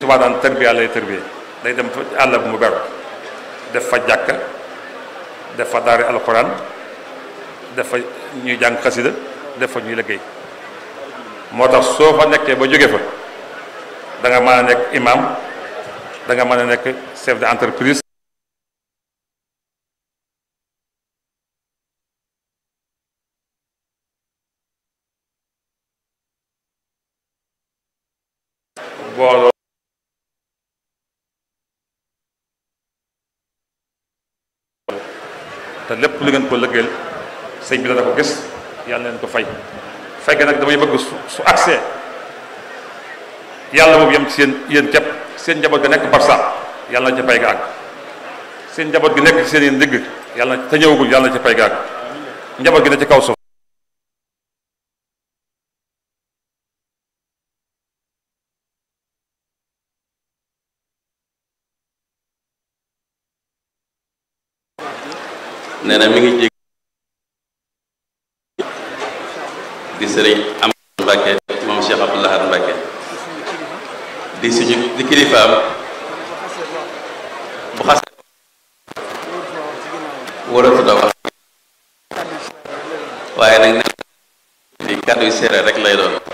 Tuubaa daan tërbiya lay tërbiya day dem fa àll bu mu beru def fa jàkka def fa daari alxuraan def fa ñuy jàng xasida def fa ñuy liggéey moo tax soo fa nekkee ba jóge fa da nga mën a nekk imam da nga mën a nekk chef d'entreprise booloo te lépp lu ngeen ko lëggeel sëñ bi dana ko gis yàlla leen ko fay fay ga nag damay bëgg su su accès yàlla moom yem ci seen yéen képp seen njaboot ga nekk barsa yàlla na ca pay ga àgg seen njaboot gi nekk ci seen yéen ndigg yàlla na te ñëwagul yàlla na ca pay ga àgg njaboot gi ne ci kaw suuf nee na mi ngi jég di sëriñ am Mbàkke moom Cheikh Abdou Lahad Mbàkke di suñu di kilifaam bu xase waratu da wax waaye nag ne di kàddu yu seere rek lay doon